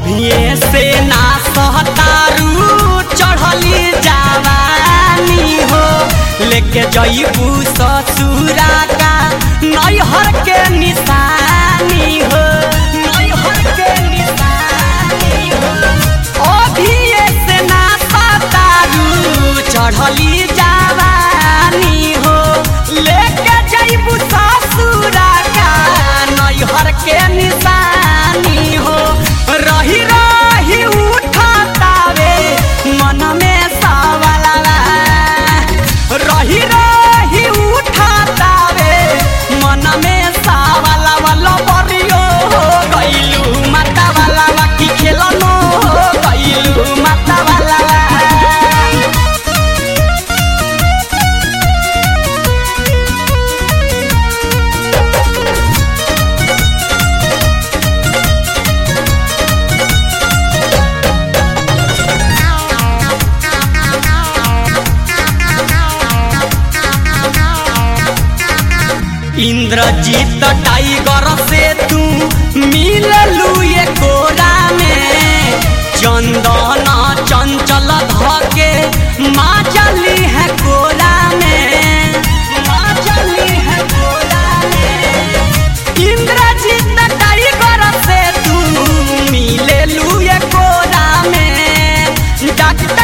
अभिये से ना सहतारू चढ़ली जवानी हो लेके जईबू ससुरा का नैहर के निशानी हो नैहर के निशानी हो अभिये से ना सहतारू चढ़ली जवानी हो लेके जईबू ससुरा का नैहर के निशानी हो रही रही उठातावे मन में सवाला रही रही उठातावे मन में सवाला वाला बरियो हो गइलू माता वाला बाकी खेलनो हो गइलू माता वाला इंद्रजीत टाइगर से तू मिललू ये कोरा में चंदन चंचल धके माँ चली है कोरा में माँ चली है कोरा में इंद्रजीत टाइगर से तू मिललू ये कोरा में डॉक्टर